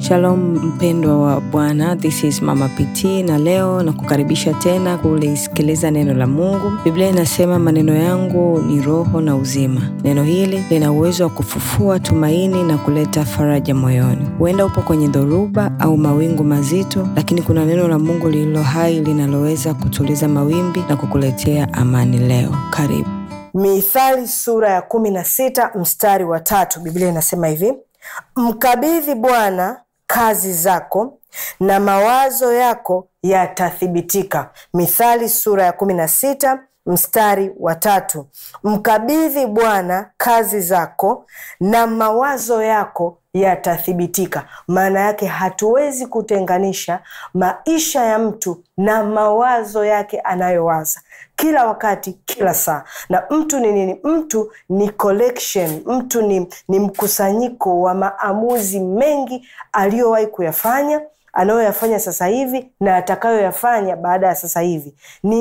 Shalom mpendwa wa Bwana, this is Mama PT na leo nakukaribisha tena kulisikiliza neno la Mungu. Biblia inasema maneno yangu ni roho na uzima. Neno hili lina uwezo wa kufufua tumaini na kuleta faraja moyoni. Huenda upo kwenye dhoruba au mawingu mazito, lakini kuna neno la Mungu lililo hai linaloweza kutuliza mawimbi na kukuletea amani leo. Karibu. Mithali sura ya kumi na sita mstari wa tatu Biblia inasema hivi: mkabidhi Bwana kazi zako na mawazo yako yatathibitika. Mithali sura ya kumi na sita mstari wa tatu mkabidhi Bwana kazi zako na mawazo yako yatathibitika. Maana yake hatuwezi kutenganisha maisha ya mtu na mawazo yake anayowaza kila wakati, kila saa. Na mtu ni nini? Mtu ni collection, mtu ni, ni mkusanyiko wa maamuzi mengi aliyowahi kuyafanya anayoyafanya sasa hivi na atakayoyafanya baada ya sasa hivi.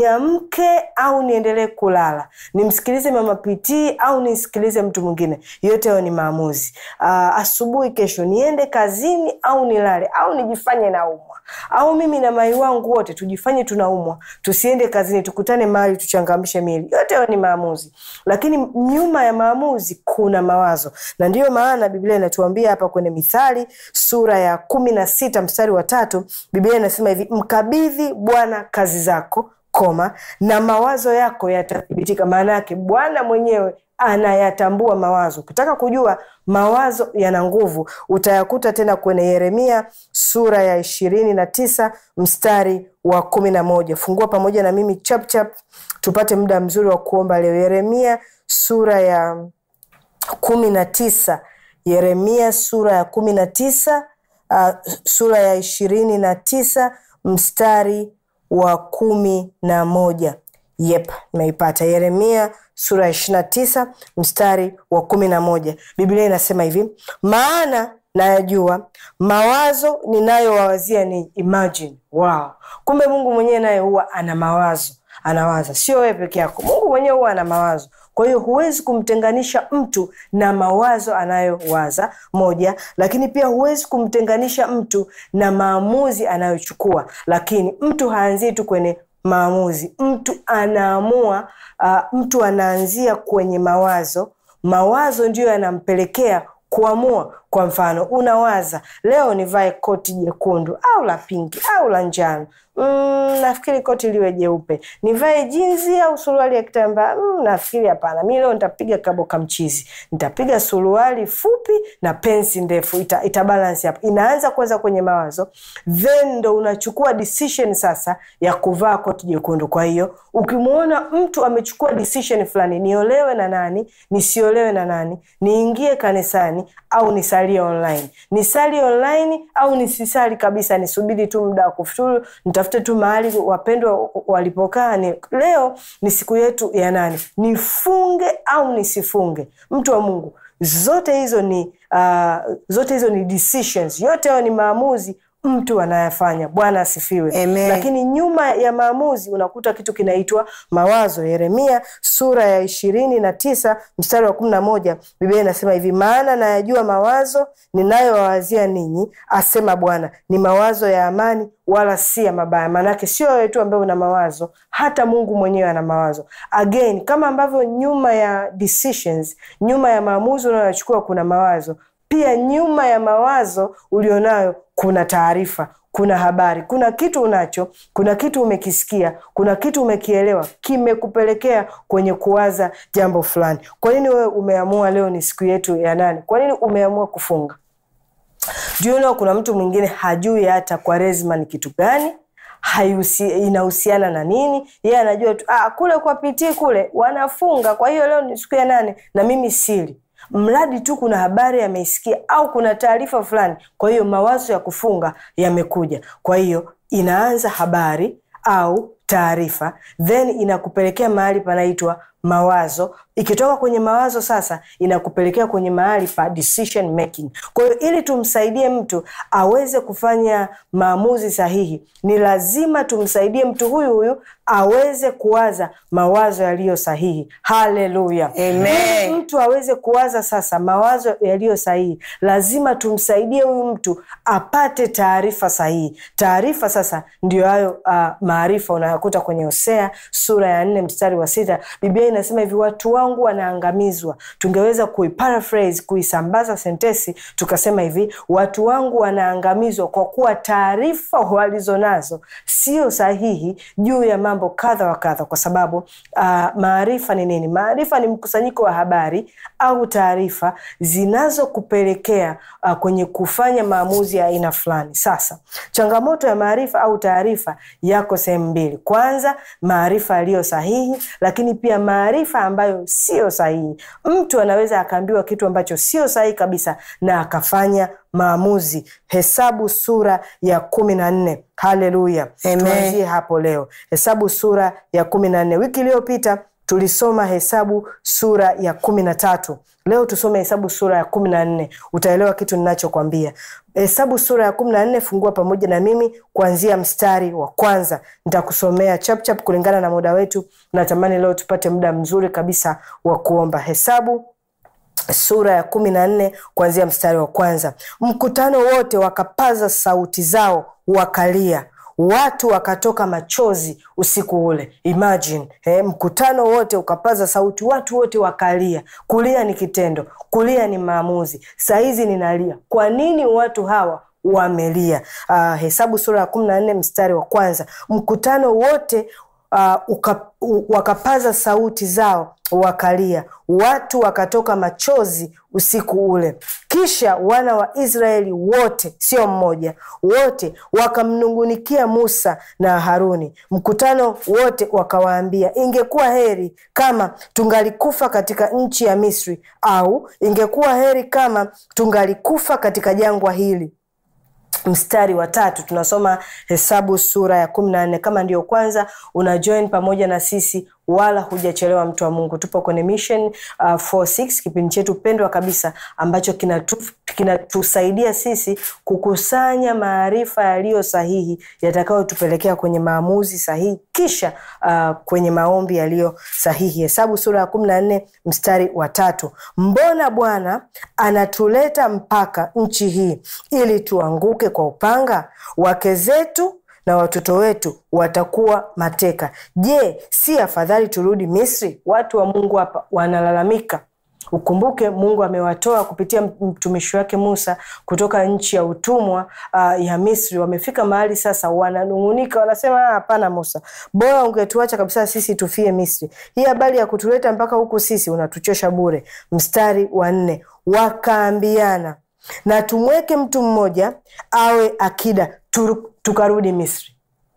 Niamke au niendelee kulala? Nimsikilize Mama Pitii au nisikilize mtu mwingine? Yote hayo ni maamuzi. Uh, asubuhi kesho niende kazini au nilale au nijifanye naumwa au mimi na mai wangu wote tujifanye tunaumwa, tusiende kazini, tukutane mahali tuchangamshe miili. Yote hayo ni maamuzi, lakini nyuma ya maamuzi kuna mawazo, na ndiyo maana Biblia inatuambia hapa kwenye Mithali sura ya kumi na sita mstari wa tatu Biblia inasema hivi, mkabidhi Bwana kazi zako koma na mawazo yako yatathibitika. Maana yake Bwana mwenyewe anayatambua mawazo. Ukitaka kujua mawazo yana nguvu, utayakuta tena kwenye Yeremia sura ya ishirini na tisa mstari wa kumi na moja. Fungua pamoja na mimi chapchap tupate muda mzuri wa kuomba leo. Yeremia sura ya kumi na tisa Yeremia sura ya kumi na tisa uh, sura ya ishirini na tisa mstari wa kumi na moja. Yep, nimeipata. Yeremia sura ya ishirini na tisa mstari wa kumi na moja. Biblia inasema hivi, maana nayajua mawazo ninayowawazia ni imagine. Wow, kumbe Mungu mwenyewe naye huwa ana mawazo, anawaza, sio wewe peke yako. Mungu mwenyewe huwa ana mawazo kwa hiyo huwezi kumtenganisha mtu na mawazo anayowaza moja, lakini pia huwezi kumtenganisha mtu na maamuzi anayochukua. Lakini mtu haanzii tu kwenye maamuzi, mtu anaamua. Uh, mtu anaanzia kwenye mawazo. Mawazo ndiyo yanampelekea kuamua. Kwa mfano, unawaza leo nivae koti jekundu au la pinki au la njano. Mm, nafikiri koti liwe jeupe. Nivae jinzi au suruali ya kitambaa? Mm, nafikiri hapana, mi leo nitapiga kaboka mchizi, nitapiga suruali fupi na pensi ndefu, ita, ita balance hapo. Inaanza kwanza kwenye mawazo, then ndo unachukua decision sasa ya kuvaa koti jekundu. Kwa hiyo ukimwona mtu amechukua decision fulani, niolewe na nani, nisiolewe na nani, niingie kanisani au nisalie online, nisali online au nisisali kabisa, nisubiri tu muda wa kufuturu, nitafute tu mahali wapendwa walipokaa. Ni leo ni siku yetu ya nani, nifunge au nisifunge? Mtu wa Mungu, zote hizo ni uh, zote hizo ni decisions, yote hayo ni maamuzi mtu anayafanya. Bwana asifiwe. Amen. Lakini nyuma ya maamuzi unakuta kitu kinaitwa mawazo. Yeremia sura ya ishirini na tisa mstari wa kumi na moja Biblia inasema hivi, maana nayajua mawazo ninayowawazia ninyi, asema Bwana, ni mawazo ya amani, wala si ya mabaya. Maanake sio wewe tu ambaye una mawazo, hata Mungu mwenyewe ana mawazo. Again, kama ambavyo nyuma ya decisions, nyuma ya maamuzi unayochukua kuna mawazo pia nyuma ya mawazo ulionayo kuna taarifa, kuna habari, kuna kitu unacho, kuna kitu umekisikia, kuna kitu umekielewa, kimekupelekea kwenye kuwaza jambo fulani. Kwa nini wewe umeamua leo ni siku yetu ya nane? Kwa nini umeamua kufunga? Juu leo kuna mtu mwingine hajui hata Kwaresma ni kitu gani haihusi, inahusiana na nini. Yeye anajua tu ah, kule kwa pitii kule wanafunga, kwa hiyo leo ni siku ya nane na mimi sili mradi tu kuna habari ameisikia au kuna taarifa fulani. Kwa hiyo mawazo ya kufunga yamekuja, kwa hiyo inaanza habari au taarifa, then inakupelekea mahali panaitwa mawazo. ikitoka kwenye mawazo sasa inakupelekea kwenye mahali pa decision making. Kwa hiyo ili tumsaidie mtu aweze kufanya maamuzi sahihi, ni lazima tumsaidie mtu huyu huyu aweze kuwaza mawazo yaliyo sahihi. Haleluya, Amen. Ili mtu aweze kuwaza sasa mawazo yaliyo sahihi, lazima tumsaidie huyu mtu apate taarifa sahihi. Taarifa sasa ndio hayo uh, maarifa unayokuta kwenye Hosea sura ya nne mstari wa sita. Biblia inasema hivi, watu wangu wanaangamizwa. Tungeweza kuiparaphrase, kuisambaza sentesi tukasema hivi, watu wangu wanaangamizwa kwa kuwa taarifa walizonazo sio sahihi juu ya mambo kadha wa kadha, kwa sababu uh, maarifa ni nini? Maarifa ni mkusanyiko wa habari au taarifa zinazokupelekea uh, kwenye kufanya maamuzi ya aina fulani. Sasa changamoto ya maarifa au taarifa yako sehemu mbili. Kwanza, maarifa yaliyo sahihi, lakini pia maarifa ambayo sio sahihi. Mtu anaweza akaambiwa kitu ambacho sio sahihi kabisa na akafanya maamuzi. Hesabu sura ya kumi na nne. Haleluya, Amen. tuanzie hapo leo. Hesabu sura ya kumi na nne. Wiki iliyopita tulisoma Hesabu sura ya kumi na tatu. Leo tusome Hesabu sura ya kumi na nne. Utaelewa kitu ninachokwambia. Hesabu sura ya kumi na nne, fungua pamoja na mimi kuanzia mstari wa kwanza. Nitakusomea chapchap kulingana na muda wetu. Natamani leo tupate muda mzuri kabisa wa kuomba. Hesabu sura ya kumi na nne kuanzia mstari wa kwanza. Mkutano wote wakapaza sauti zao wakalia, watu wakatoka machozi usiku ule. Imagine eh, mkutano wote ukapaza sauti, watu wote wakalia. Kulia ni kitendo, kulia ni maamuzi. Sahizi ninalia. Kwa nini watu hawa wamelia? Uh, Hesabu sura ya kumi na nne mstari wa kwanza. Mkutano wote uh, uka, u, wakapaza sauti zao wakalia, watu wakatoka machozi usiku ule. Kisha wana wa Israeli wote, sio mmoja, wote wakamnungunikia Musa na Haruni. Mkutano wote wakawaambia, ingekuwa heri kama tungalikufa katika nchi ya Misri, au ingekuwa heri kama tungalikufa katika jangwa hili. Mstari wa tatu tunasoma Hesabu sura ya kumi na nne. Kama ndio kwanza una join pamoja na sisi, wala hujachelewa, mtu wa Mungu. Tupo kwenye Mission uh, 46 kipindi chetu pendwa kabisa ambacho kinatu- kinatusaidia sisi kukusanya maarifa yaliyo sahihi yatakayotupelekea kwenye maamuzi sahihi, kisha uh, kwenye maombi yaliyo sahihi. Hesabu sura ya kumi na nne mstari wa tatu. Mbona Bwana anatuleta mpaka nchi hii ili tuanguke kwa upanga? Wake zetu na watoto wetu watakuwa mateka. Je, si afadhali turudi Misri? Watu wa Mungu hapa wanalalamika. Ukumbuke Mungu amewatoa kupitia mtumishi wake Musa kutoka nchi ya utumwa uh, ya Misri. Wamefika mahali sasa wananung'unika, wanasema "Ah, hapana, Musa, bora ungetuacha kabisa sisi tufie Misri. Hii habari ya kutuleta mpaka huku sisi unatuchosha bure. Mstari wa nne, wakaambiana na tumweke mtu mmoja awe akida tu, tukarudi Misri,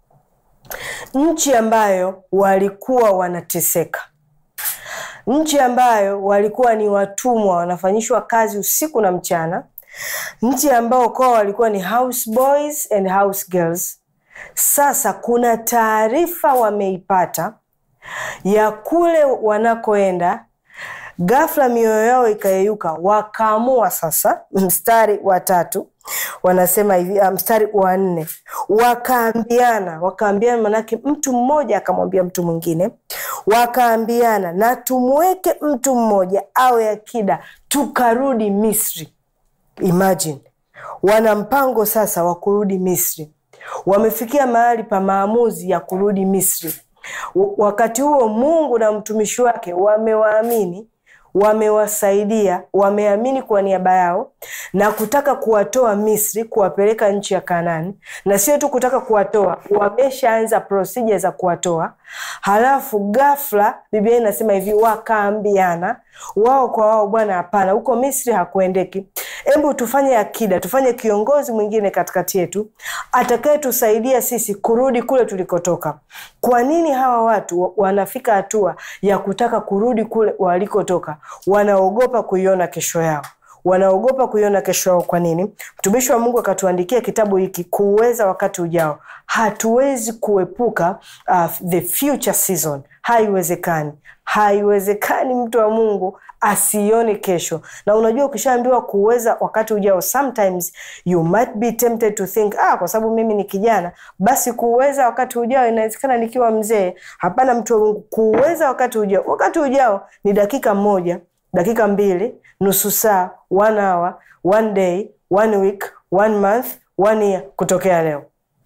nchi ambayo walikuwa wanateseka nchi ambayo walikuwa ni watumwa wanafanyishwa kazi usiku na mchana, nchi ambao kwao walikuwa ni house boys and house girls. Sasa kuna taarifa wameipata ya kule wanakoenda, ghafla mioyo yao ikayeyuka, wakaamua sasa. Mstari wa tatu wanasema hivi, ah, mstari wa nne wakaambiana, wakaambiana, manake mtu mmoja akamwambia mtu mwingine, wakaambiana na tumweke mtu mmoja awe akida tukarudi Misri. Imagine, wana mpango sasa wa kurudi Misri, wamefikia mahali pa maamuzi ya kurudi Misri. W- Wakati huo Mungu na mtumishi wake wamewaamini, wamewasaidia, wameamini kwa niaba yao na kutaka kuwatoa Misri, kuwapeleka nchi ya Kanaani, na sio tu kutaka kuwatoa, wameshaanza procedure za kuwatoa. Halafu ghafla Biblia inasema hivi, wakaambiana wao kwa wao, bwana, hapana, huko Misri hakuendeki. Hebu tufanye akida, tufanye kiongozi mwingine katikati yetu atakayetusaidia sisi kurudi kule tulikotoka. Kwa nini hawa watu wa- wanafika hatua ya kutaka kurudi kule walikotoka? Wanaogopa kuiona kesho yao wanaogopa kuiona kesho yao kwa nini mtumishi wa mungu akatuandikia kitabu hiki kuuweza wakati ujao hatuwezi kuepuka uh, the future season haiwezekani haiwezekani mtu wa mungu asione kesho na unajua ukishaambiwa kuweza wakati ujao sometimes you might be tempted to think ah, kwa sababu mimi ni kijana basi kuweza wakati ujao inawezekana nikiwa mzee hapana mtu wa mungu kuweza wakati ujao wakati ujao ni dakika moja dakika mbili nusu saa one hour one day one week one month one year kutokea leo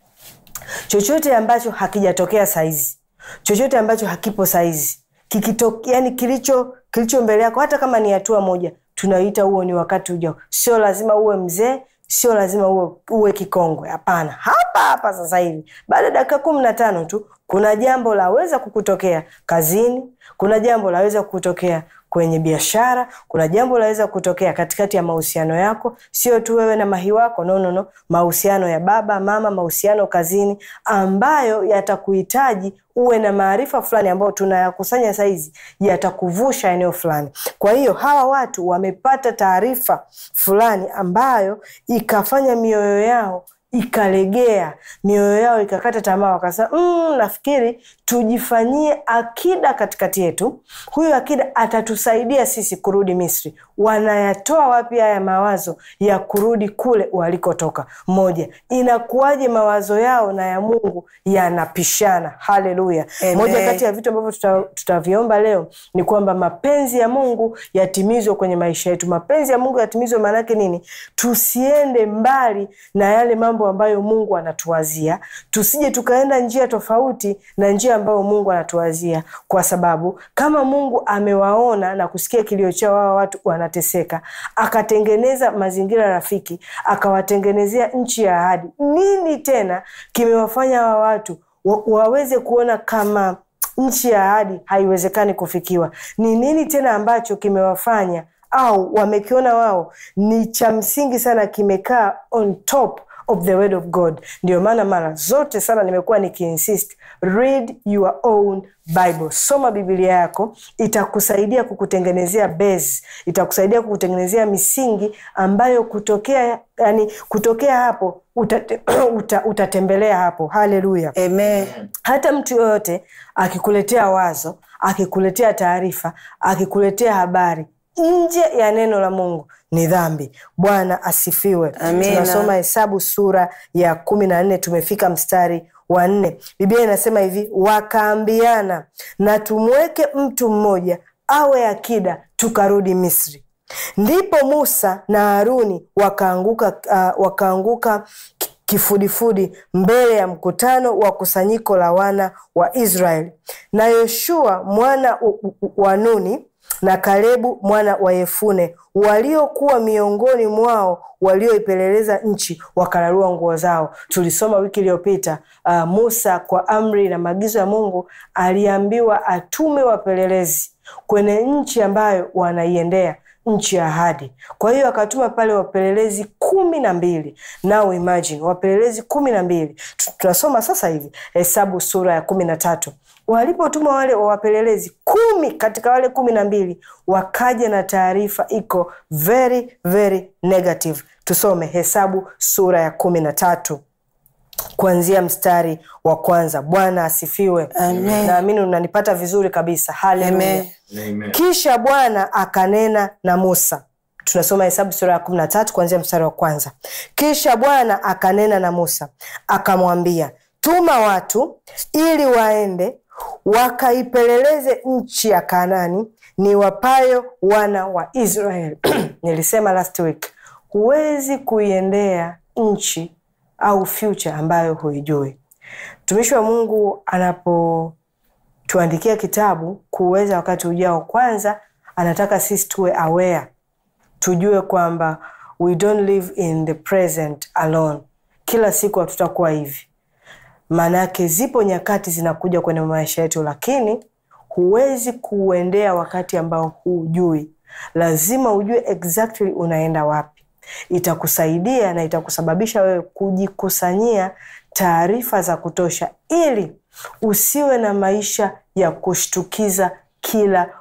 chochote ambacho hakijatokea saizi chochote ambacho hakipo saizi kikito, yani kilicho kilicho mbele yako hata kama ni hatua moja tunaita huo ni wakati ujao sio lazima uwe mzee sio lazima uwe, uwe kikongwe hapana hapa hapa sasa hivi baada ya dakika kumi na tano tu kuna jambo laweza kukutokea kazini kuna jambo laweza kukutokea kwenye biashara kuna jambo laweza kutokea katikati ya mahusiano yako sio tu wewe na mahi wako no, no, no. mahusiano ya baba mama mahusiano kazini ambayo yatakuhitaji uwe na maarifa fulani ambayo tunayakusanya saizi yatakuvusha eneo fulani kwa hiyo hawa watu wamepata taarifa fulani ambayo ikafanya mioyo yao ikalegea mioyo yao ikakata tamaa wakasema mm, nafikiri tujifanyie akida katikati yetu huyu akida atatusaidia sisi kurudi misri wanayatoa wapi haya mawazo ya kurudi kule walikotoka moja inakuwaje mawazo yao na ya mungu yanapishana haleluya Amen. moja kati ya vitu ambavyo tuta- tutaviomba leo ni kwamba mapenzi ya mungu yatimizwe kwenye maisha yetu mapenzi ya mungu yatimizwe maanake nini tusiende mbali na yale mambo ambayo mungu anatuwazia tusije tukaenda njia tofauti na njia ambayo mungu anatuwazia kwa sababu kama mungu amewaona na kusikia kilio chao hawa watu wanateseka akatengeneza mazingira rafiki akawatengenezea nchi ya ahadi nini tena kimewafanya hawa watu wa, waweze kuona kama nchi ya ahadi haiwezekani kufikiwa ni nini tena ambacho kimewafanya au wamekiona wao ni cha msingi sana kimekaa on top of the word of god ndio maana mara zote sana nimekuwa nikiinsist read your own bible soma biblia yako itakusaidia kukutengenezea base itakusaidia kukutengenezea misingi ambayo kutokea yani kutokea hapo utate, uta, utatembelea hapo haleluya Amen. hata mtu yoyote akikuletea wazo akikuletea taarifa akikuletea habari nje ya neno la mungu ni dhambi bwana asifiwe Amina. tunasoma hesabu sura ya kumi na nne tumefika mstari wa nne biblia inasema hivi wakaambiana na tumweke mtu mmoja awe akida tukarudi misri ndipo musa na haruni wakaanguka uh, wakaanguka ki- kifudifudi mbele ya mkutano wa kusanyiko la wana wa israeli na yoshua mwana u- u- wa nuni na kalebu mwana wa yefune waliokuwa miongoni mwao walioipeleleza nchi wakalarua nguo zao tulisoma wiki iliyopita uh, musa kwa amri na maagizo ya mungu aliambiwa atume wapelelezi kwenye nchi ambayo wanaiendea nchi ya ahadi kwa hiyo akatuma pale wapelelezi kumi na mbili now imagine wapelelezi kumi na mbili Tu- tunasoma sasa hivi hesabu sura ya kumi na tatu walipotuma wale wapelelezi kumi katika wale kumi na mbili wakaja na taarifa iko very very negative tusome hesabu sura ya kumi na tatu kuanzia mstari wa kwanza bwana asifiwe Amen. naamini unanipata vizuri kabisa haleluya Amen. Amen. kisha bwana akanena na musa tunasoma hesabu sura ya kumi na tatu kuanzia mstari wa kwanza kisha bwana akanena na musa akamwambia tuma watu ili waende wakaipeleleze nchi ya kanani ni wapayo wana wa israeli nilisema last week huwezi kuiendea nchi au future ambayo huijui mtumishi wa mungu anapo tuandikia kitabu kuweza wakati ujao kwanza anataka sisi tuwe aware tujue kwamba we don't live in the present alone kila siku hatutakuwa hivi maanake zipo nyakati zinakuja kwenye maisha yetu lakini huwezi kuuendea wakati ambao hujui lazima ujue exactly unaenda wapi itakusaidia na itakusababisha wewe kujikusanyia taarifa za kutosha ili usiwe na maisha ya kushtukiza kila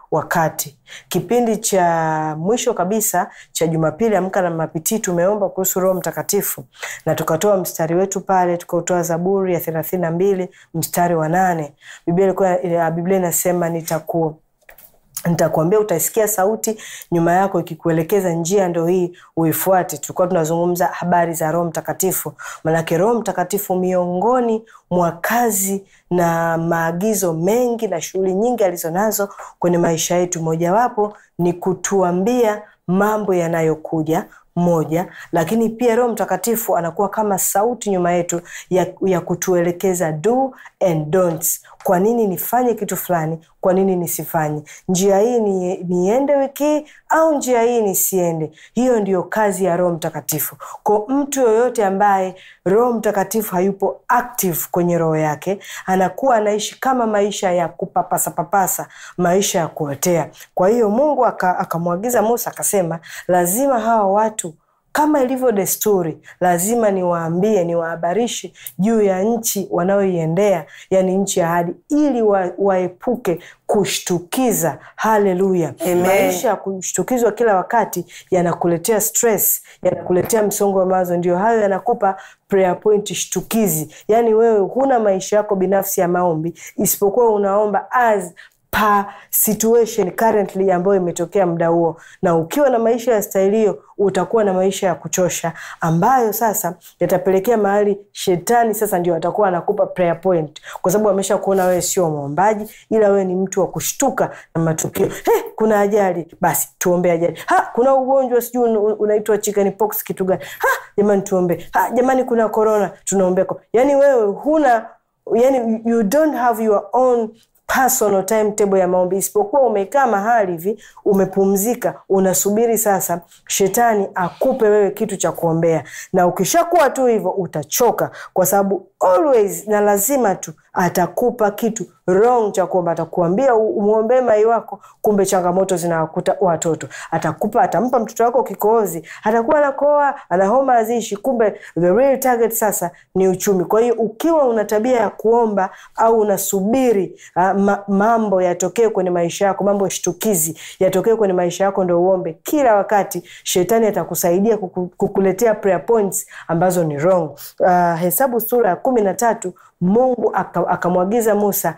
wakati. Kipindi cha mwisho kabisa cha Jumapili Amka na Mapitii tumeomba kuhusu Roho Mtakatifu na tukatoa mstari wetu pale, tukautoa Zaburi ya thelathini na mbili mstari wa nane. Biblia ilikuwa Biblia inasema nitaku nitakuambia utaisikia sauti nyuma yako ikikuelekeza njia ndo hii uifuate. Tulikuwa tunazungumza habari za Roho Mtakatifu, manake Roho Mtakatifu miongoni mwa kazi na maagizo mengi na shughuli nyingi alizonazo kwenye maisha yetu, mojawapo ni kutuambia mambo yanayokuja moja, lakini pia Roho Mtakatifu anakuwa kama sauti nyuma yetu ya, ya kutuelekeza do and don'ts. Kwa nini nifanye kitu fulani? Kwa nini nisifanye? Njia hii ni, niende wiki hii au njia hii nisiende? Hiyo ndiyo kazi ya Roho Mtakatifu. Kwa mtu yoyote ambaye Roho Mtakatifu hayupo active kwenye roho yake, anakuwa anaishi kama maisha ya kupapasa papasa, maisha ya kuotea. Kwa hiyo Mungu akamwagiza Musa akasema, lazima hawa watu kama ilivyo desturi, lazima niwaambie, niwahabarishe juu ya nchi wanayoiendea, yani nchi ya ahadi, ili wa, waepuke kushtukiza. Haleluya! Maisha ya kushtukizwa kila wakati yanakuletea stress, yanakuletea msongo wa mawazo. Ndio hayo yanakupa prayer point shtukizi, yani wewe huna maisha yako binafsi ya maombi, isipokuwa unaomba as pa situation currently ambayo imetokea muda huo, na ukiwa na maisha ya staili hiyo utakuwa na maisha ya kuchosha ambayo sasa yatapelekea mahali shetani sasa ndio atakuwa anakupa prayer point, kwa sababu amesha kuona wewe sio mwombaji, ila wewe ni mtu wa kushtuka na matukio. Hey, kuna ajali, basi tuombe ajali. Ha, kuna ugonjwa sijui unaitwa chicken pox kitu gani? Ha, jamani tuombe. Ha, jamani kuna corona, tunaombeko. Yani wewe huna yani, you don't have your own personal timetable ya maombi, isipokuwa umekaa mahali hivi umepumzika, unasubiri sasa shetani akupe wewe kitu cha kuombea, na ukishakuwa tu hivyo utachoka, kwa sababu always na lazima tu atakupa kitu wrong cha kuomba. Atakuambia umwombee mai wako, kumbe changamoto zinawakuta watoto. Atakupa, atampa mtoto wako kikohozi, atakuwa anakoa, ana homa azishi, kumbe the real target sasa ni uchumi. Kwa hiyo ukiwa una tabia ya kuomba au unasubiri uh, ma, mambo yatokee kwenye maisha yako, mambo shtukizi yatokee kwenye maisha yako ndo uombe kila wakati, shetani atakusaidia kuku, kukuletea prayer points ambazo ni wrong. Uh, Hesabu sura ya kumi na tatu Mungu akamwagiza Musa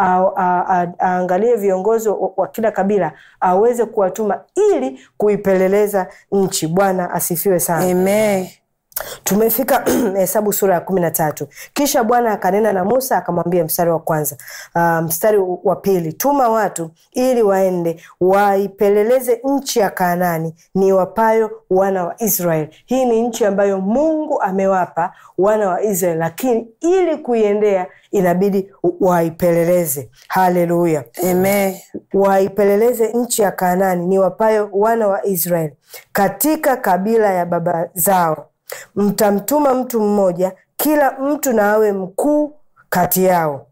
aangalie viongozi wa kila kabila aweze kuwatuma ili kuipeleleza nchi. Bwana asifiwe sana. Amen. Tumefika Hesabu sura ya kumi na tatu. Kisha Bwana akanena na Musa akamwambia, mstari wa kwanza, uh, mstari wa pili, tuma watu ili waende waipeleleze nchi ya Kaanani ni wapayo wana wa Israeli. Hii ni nchi ambayo Mungu amewapa wana wa Israeli, lakini ili kuiendea inabidi waipeleleze. Haleluya, amen. Waipeleleze nchi ya Kaanani ni wapayo wana wa Israeli katika kabila ya baba zao mtamtuma mtu mmoja, kila mtu na awe mkuu kati yao.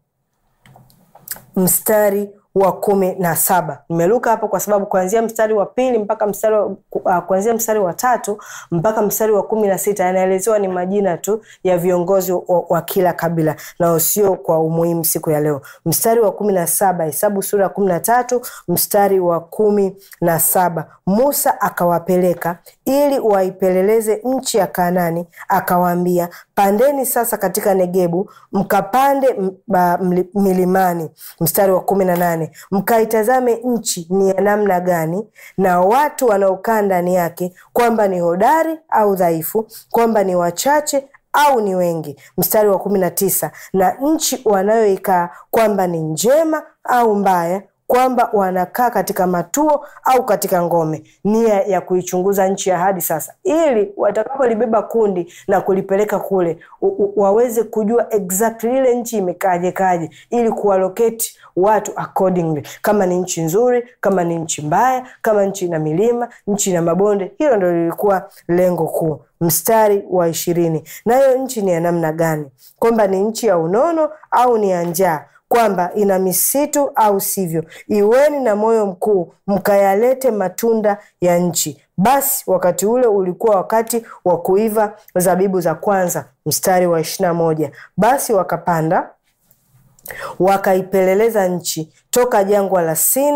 Mstari wa kumi na saba nimeruka hapo kwa sababu kuanzia mstari wa pili mpaka mstari wa, uh, kuanzia mstari wa tatu mpaka mstari wa kumi na sita yanaelezewa ni majina tu ya viongozi wa, wa kila kabila na sio kwa umuhimu siku ya leo. Mstari wa kumi na saba Hesabu sura ya kumi na tatu mstari wa kumi na saba Musa akawapeleka ili waipeleleze nchi ya Kanani, akawaambia, pandeni sasa katika Negebu mkapande milimani. Mstari wa kumi na nane mkaitazame nchi ni ya namna gani, na watu wanaokaa ndani yake, kwamba ni hodari au dhaifu, kwamba ni wachache au ni wengi. Mstari wa kumi na tisa na nchi wanayoikaa, kwamba ni njema au mbaya kwamba wanakaa katika matuo au katika ngome. Nia ya kuichunguza nchi ya ahadi sasa, ili watakapolibeba kundi na kulipeleka kule u, u, waweze kujua exactly ile nchi imekaje kaje, ili kualoketi watu accordingly, kama ni nchi nzuri, kama ni nchi mbaya, kama nchi ina milima, nchi ina mabonde. Hilo ndo lilikuwa lengo kuu. Mstari wa ishirini nayo nchi ni ya namna gani? Kwamba ni nchi ya unono au ni ya njaa kwamba ina misitu au sivyo. Iweni na moyo mkuu, mkayalete matunda ya nchi. Basi wakati ule ulikuwa wakati wa kuiva zabibu za kwanza. Mstari wa ishirini na moja basi wakapanda wakaipeleleza nchi toka jangwa la Sini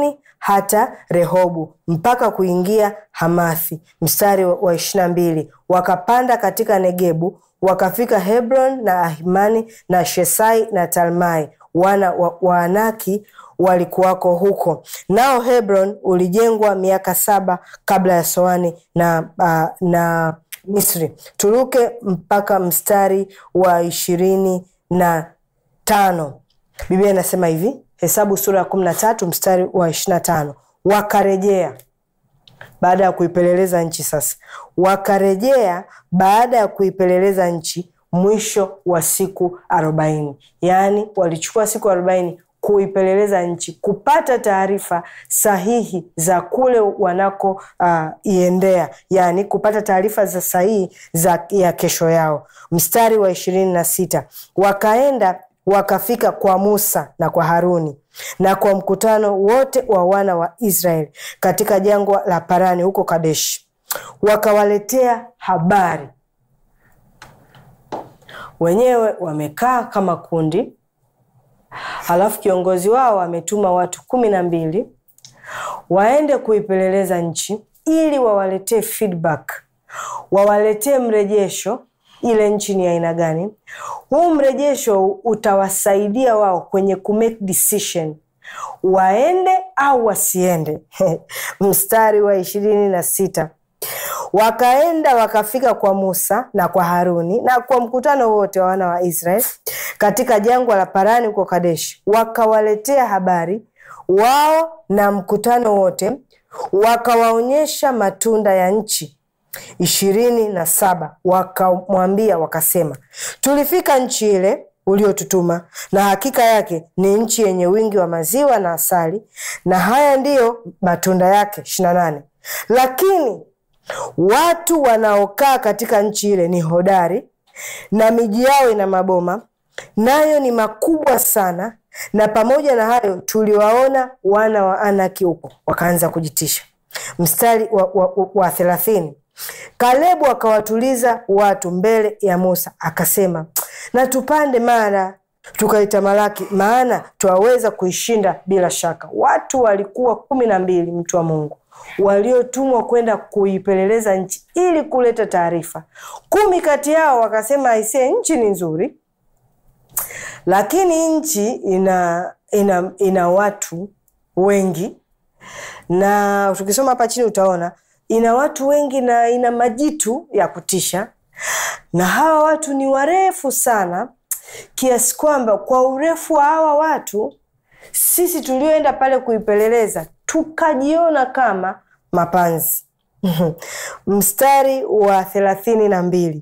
hata Rehobu mpaka kuingia Hamathi. Mstari wa ishirini na mbili wakapanda katika Negebu wakafika Hebron na Ahimani na Shesai na Talmai wana wa, Waanaki walikuwako huko. Nao Hebron ulijengwa miaka saba kabla ya Soani na, uh, na Misri. Turuke mpaka mstari wa ishirini na tano. Biblia inasema hivi, Hesabu sura ya kumi na tatu mstari wa ishirini na tano wakarejea baada ya kuipeleleza nchi. Sasa wakarejea baada ya kuipeleleza nchi mwisho wa siku arobaini, yaani walichukua siku arobaini kuipeleleza nchi, kupata taarifa sahihi za kule wanako uh, iendea, yaani kupata taarifa za sahihi za ya kesho yao. Mstari wa ishirini na sita wakaenda wakafika kwa Musa na kwa Haruni na kwa mkutano wote wa wana wa Israeli katika jangwa la Parani huko Kadeshi, wakawaletea habari. Wenyewe wamekaa kama kundi, halafu kiongozi wao ametuma watu kumi na mbili waende kuipeleleza nchi ili wawaletee feedback, wawaletee mrejesho ile nchi ni aina gani. Huu mrejesho utawasaidia wao kwenye kumake decision waende au wasiende. Mstari wa ishirini na sita wakaenda wakafika kwa Musa na kwa Haruni na kwa mkutano wote wa wana wa Israeli katika jangwa la Parani huko Kadeshi, wakawaletea habari wao na mkutano wote, wakawaonyesha matunda ya nchi ishirini na saba wakamwambia wakasema, tulifika nchi ile uliotutuma, na hakika yake ni nchi yenye wingi wa maziwa na asali, na haya ndiyo matunda yake. ishirini na nane lakini watu wanaokaa katika nchi ile ni hodari, na miji yao ina maboma, nayo ni makubwa sana, na pamoja na hayo tuliwaona wana wa Anaki huko. Wakaanza kujitisha. Mstari wa, wa, wa thelathini Kalebu akawatuliza watu mbele ya Musa akasema, na tupande mara tukaitamalaki, maana twaweza kuishinda bila shaka. Watu walikuwa kumi na mbili, mtu wa Mungu, waliotumwa kwenda kuipeleleza nchi ili kuleta taarifa. Kumi kati yao wakasema, aisee, nchi ni nzuri, lakini nchi ina, ina, ina watu wengi, na tukisoma hapa chini utaona ina watu wengi na ina majitu ya kutisha, na hawa watu ni warefu sana, kiasi kwamba kwa urefu wa hawa watu sisi tulioenda pale kuipeleleza tukajiona kama mapanzi. Mstari wa thelathini na mbili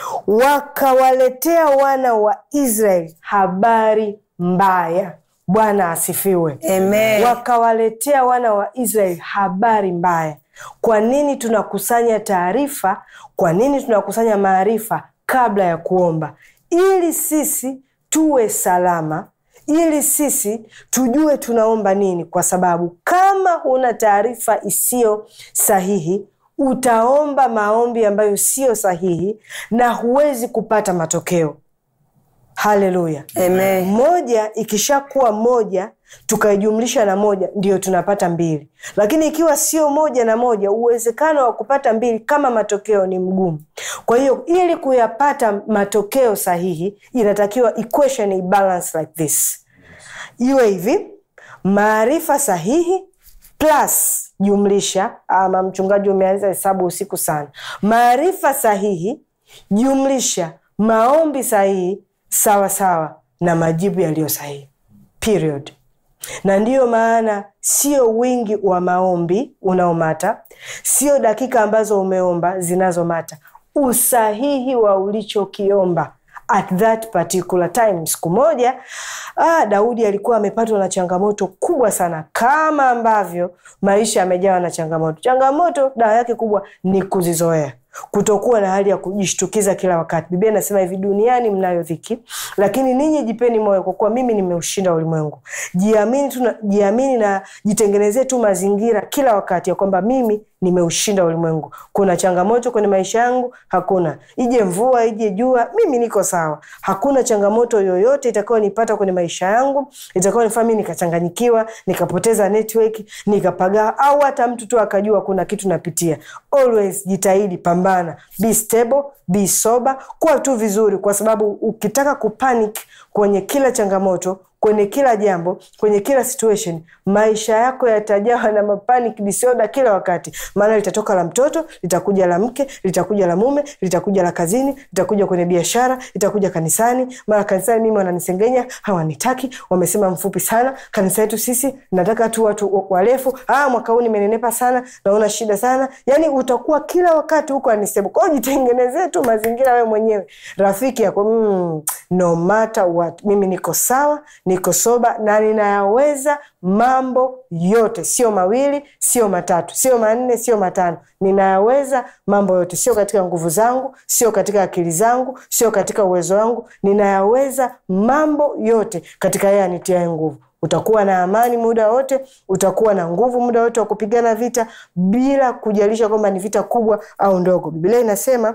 wakawaletea wana wa Israeli habari mbaya. Bwana asifiwe, Amen. wakawaletea wana wa Israeli habari mbaya. Kwa nini tunakusanya taarifa? Kwa nini tunakusanya maarifa kabla ya kuomba? Ili sisi tuwe salama, ili sisi tujue tunaomba nini, kwa sababu kama huna taarifa isiyo sahihi utaomba maombi ambayo siyo sahihi na huwezi kupata matokeo. Haleluya, Amen. moja ikishakuwa moja tukaijumlisha na moja ndio tunapata mbili, lakini ikiwa sio moja na moja, uwezekano wa kupata mbili kama matokeo ni mgumu. Kwa hiyo ili kuyapata matokeo sahihi, inatakiwa equation ibalance like this, iwe hivi: maarifa sahihi plus jumlisha, ama mchungaji umeanza hesabu usiku sana, maarifa sahihi jumlisha maombi sahihi sawa sawa na majibu yaliyo sahihi period. Na ndiyo maana sio wingi wa maombi unaomata, sio dakika ambazo umeomba zinazomata, usahihi wa ulichokiomba at that particular time. Siku moja ah, Daudi alikuwa amepatwa na changamoto kubwa sana, kama ambavyo maisha yamejawa na changamoto. Changamoto dawa yake kubwa ni kuzizoea kutokuwa na hali ya kujishtukiza kila wakati. Biblia inasema hivi, duniani mnayo dhiki, lakini ninyi jipeni moyo, kwa kuwa mimi nimeushinda ulimwengu. Jiamini tu, jiamini na jitengenezee tu mazingira kila wakati ya kwamba mimi nimeushinda ulimwengu. Kuna changamoto kwenye maisha yangu? Hakuna. Ije mvua ije jua, mimi niko sawa. Hakuna changamoto yoyote itakayonipata kwenye maisha yangu itakayonifanya mimi nikachanganyikiwa, nikapoteza network, nikapagaa, au hata mtu tu akajua kuna kitu napitia. Always jitahidi, pambana, be stable, be sober, kuwa tu vizuri, kwa sababu ukitaka kupanic kwenye kila changamoto kwenye kila jambo, kwenye kila situation, maisha yako yatajawa na mapanic disorder kila wakati. Maana litatoka la mtoto, litakuja la mke, litakuja la mume, litakuja la kazini, litakuja kwenye biashara, litakuja kanisani. Mara kanisani mimi wananisengenya, hawanitaki, wamesema mfupi sana. Kanisa yetu sisi nataka tu watu warefu. Ah, mwaka huu nimenenepa sana, naona shida sana. Yani utakuwa kila wakati huko anisema. Kwa hiyo jitengenezee tu mazingira wewe mwenyewe, rafiki yako mm, no matter what, mimi niko sawa niko soba na ninayaweza mambo yote, sio mawili, sio matatu, sio manne, sio matano. Ninayaweza mambo yote, sio katika nguvu zangu, sio katika akili zangu, sio katika uwezo wangu. Ninayaweza mambo yote katika yeye anitiaye nguvu. Utakuwa na amani muda wote, utakuwa na nguvu muda wote wa kupigana vita bila kujalisha kwamba ni vita kubwa au ndogo. Biblia inasema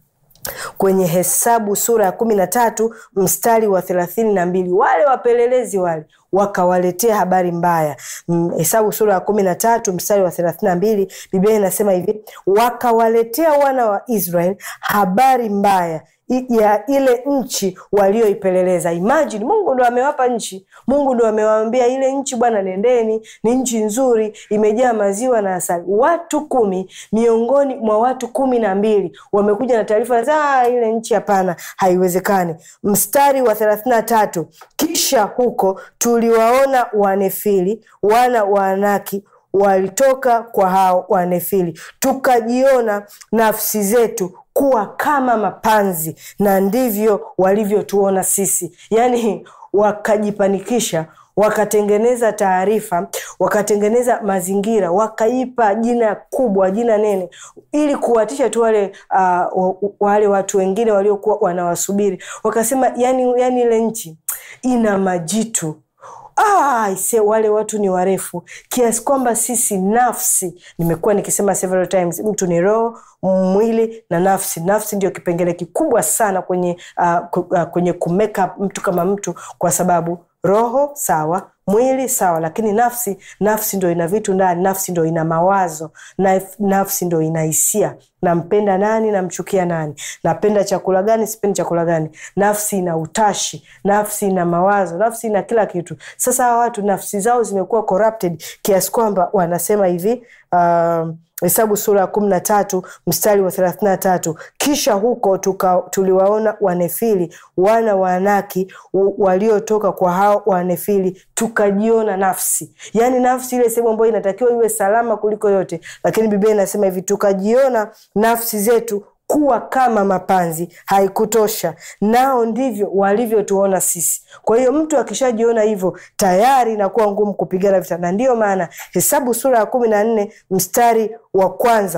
kwenye Hesabu sura ya kumi na tatu mstari wa thelathini na mbili wale wapelelezi wale wakawaletea habari mbaya. Hesabu sura ya kumi na tatu mstari wa thelathini na mbili Biblia inasema hivi, wakawaletea wana wa Israeli habari mbaya ya ile nchi walioipeleleza. Imagine, Mungu ndo amewapa nchi, Mungu ndo amewaambia ile nchi, bwana, nendeni, ni nchi nzuri, imejaa maziwa na asali. Watu kumi miongoni mwa watu kumi na mbili wamekuja na taarifa za ile nchi, hapana, haiwezekani. Mstari wa thelathini na tatu kisha huko tuliwaona Wanefili wana wa Anaki walitoka kwa hao Wanefili, tukajiona nafsi zetu kuwa kama mapanzi, na ndivyo walivyotuona sisi. Yaani wakajipanikisha, wakatengeneza taarifa, wakatengeneza mazingira, wakaipa jina kubwa, jina nene, ili kuwatisha tu wale uh, wale watu wengine waliokuwa wanawasubiri. Wakasema yani, yani ile nchi ina majitu Ah, ise wale watu ni warefu kiasi kwamba sisi nafsi, nimekuwa nikisema several times, mtu ni roho, mwili na nafsi. Nafsi ndio kipengele kikubwa sana kwenye uh, kwenye kumeka mtu kama mtu, kwa sababu roho sawa, mwili sawa, lakini nafsi, nafsi ndo ina vitu ndani. Nafsi ndo ina mawazo na nafsi ndo ina hisia. Nampenda nani? Namchukia nani? Napenda chakula gani? Sipendi chakula gani? Nafsi ina utashi, nafsi ina mawazo, nafsi ina kila kitu. Sasa hawa watu nafsi zao zimekuwa corrupted kiasi kwamba wanasema hivi uh, Hesabu sura ya kumi na tatu mstari wa thelathini na tatu kisha huko tuka, tuliwaona Wanefili wana wa Anaki waliotoka kwa hao Wanefili, tukajiona nafsi, yaani nafsi ile sehemu ambayo inatakiwa iwe salama kuliko yote, lakini Biblia inasema hivi, tukajiona nafsi zetu kuwa kama mapanzi. Haikutosha, nao ndivyo walivyotuona sisi. Kwa hiyo mtu akishajiona hivyo tayari inakuwa ngumu kupigana vita, na ndiyo maana Hesabu sura ya kumi na nne mstari wa kwanza